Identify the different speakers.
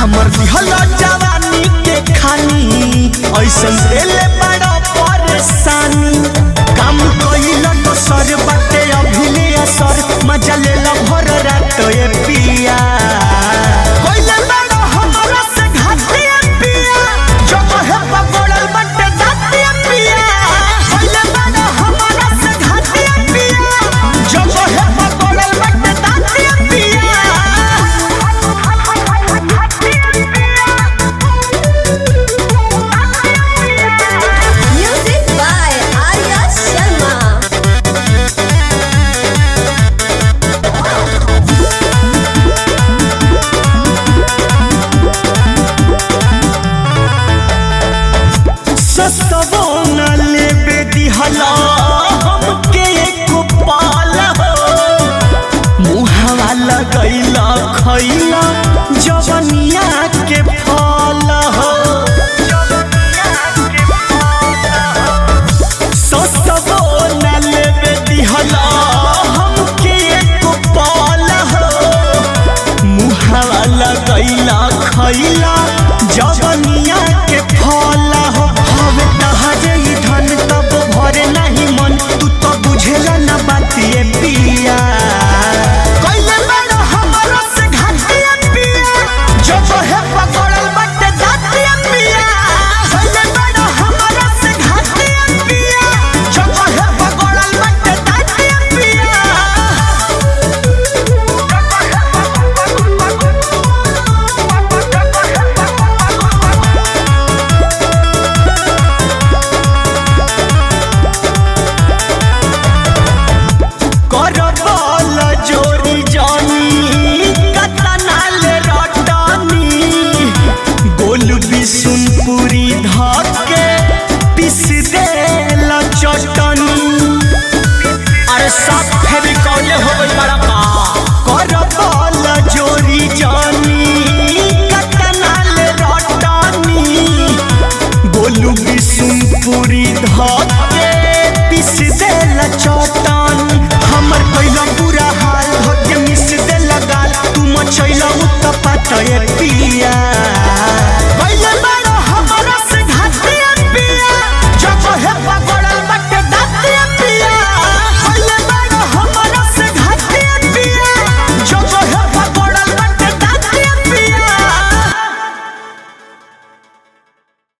Speaker 1: हमर दिहल जवानी के खानी ऐसन देले बड़ा परेशानी काम कइल दोसर बाटे अभिले असर मजा ले ल भर रात ए पिया कइले बड़ा हमरा से घाटिया पिया जब है पकड़ल बाटे दातिया पिया कइले बड़ा हमरा से घाटिया पिया जब है पकड़ल बाटे दातिया पिया
Speaker 2: Music by Arya Sharma.
Speaker 1: सस्तवो न लेबे दिहला हमके एको पाल हो मुहावा लगैला खैला जवनिया के फल हो सस्तवो न लेबे दिहला हमके एको पाल हो मुहावा लगैला खैला जवनिया के फल हो हवे तहरे ई धन तब भरे नहीं मन तू तो बुझेला न बातिए पिया कइले बड़ा हमरा से घाटिया पिया जब है पकड़ल बटे दातिया पिया कइले बड़ा हमरा से घाटिया पिया जब है पकड़ल बटे दातिया पिया करबल जोरी जानी कतनाल रटनी गोल बिसुनपुरी धके पिस देल चटनी अरे सब फेविकॉले हो गई बड़ा का करबल जोरी जानी कतनाल रटनी गोलू बिसुनपुरी धके पिस देल चटन हमर कैला पूरा हाल धके मिस देल गाल तू मचैला उत्तपा तय पिया